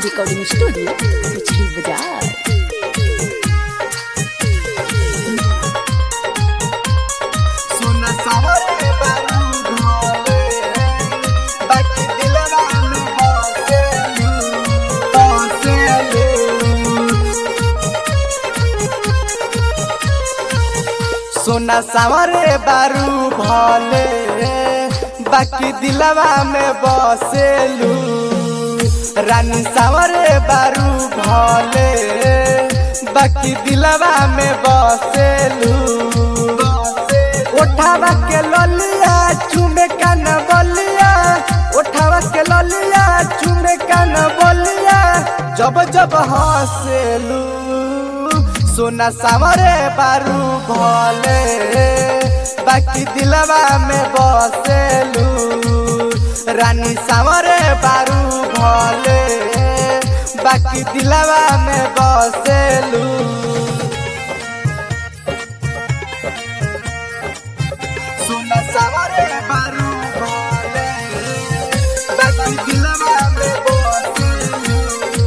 recording studio पिछली बाजार सोना सावरे बारू घोले बाकी दिलवा में बसेलू बसेलू सोना सावरे बारू भले बाकी दिलवा में बसेलू रानी सावरे बारू भले बाकी दिलवा में बसेलू उठावा के ललिया चुमे कान बलिया उठावा के ललिया चुमे कान बलिया जब जब हंसेलू सोना सावरे बारू भले बाकी दिलवा में बसेलू रानी सावरे बारू भले बाकी दिलवा में बसेलू सोना सावरे बारू भले बाकी दिलवा में बसेलू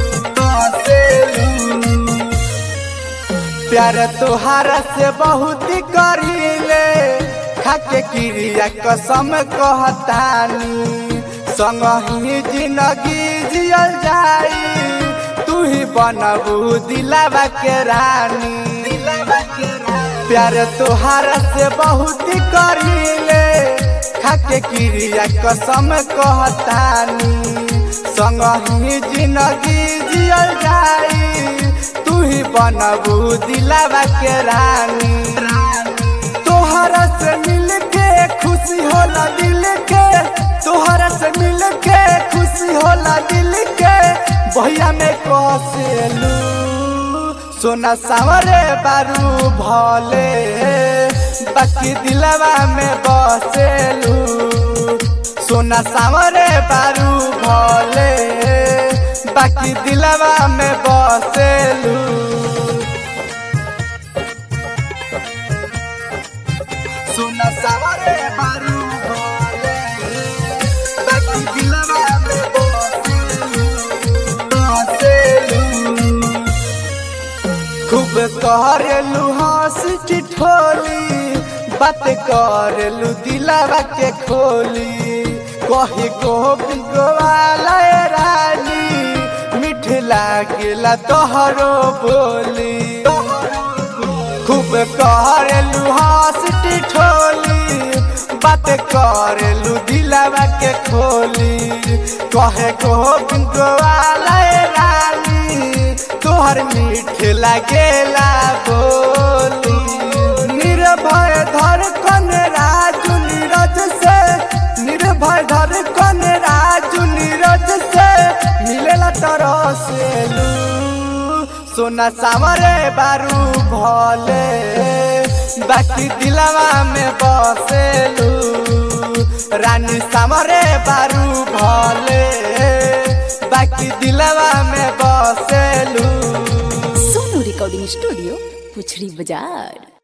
बसेलू प्यार तोहारा से बहुत करीले खाके क्रिया कसम कहतानी संग ही जिंदगी जियल जाई तू ही बनबू दिलावा के रानी प्यार तोहारा से बहुत करीले खाके क्रिया कसम कहतानी संग ही जिंदगी जियल जाई तू ही बनबू दिलावा के रानी तोहरा से मिल के खुशी होला दिल के तोहरा से मिल के खुशी होला दिल के भैया में कसेलू सोना सावरे बारू भले बाकी दिलवा में बसेलू सोना सावरे बारू भले बाकी दिलवा में बसेलू सोना सावरे बारू भले बाकी दिलवा में बसेलू बसेलू खूब करेलू हंस ठिठोली बात करेलू दिलावा के खोली कही गोविंद गोवाला ए रानी मिठ लागेला तोहरो बोली खूब करेलू हंस ठिठोली बात करेलू दिलावा के खोली कहे गोविंद गोवाला ए रानी तोहर मीठ लागेला बोली निर्भय धर कन राजू नीरज से निर्भय धर कन राजू नीरज से मिलेला तरह से लू सोना सावरे बारू भले बाकी दिलवा में बसेलू रानी सावरे बारू भले बाकी दिलवा में बसेलू सोनू रिकॉर्डिंग स्टूडियो पुछड़ी बाजार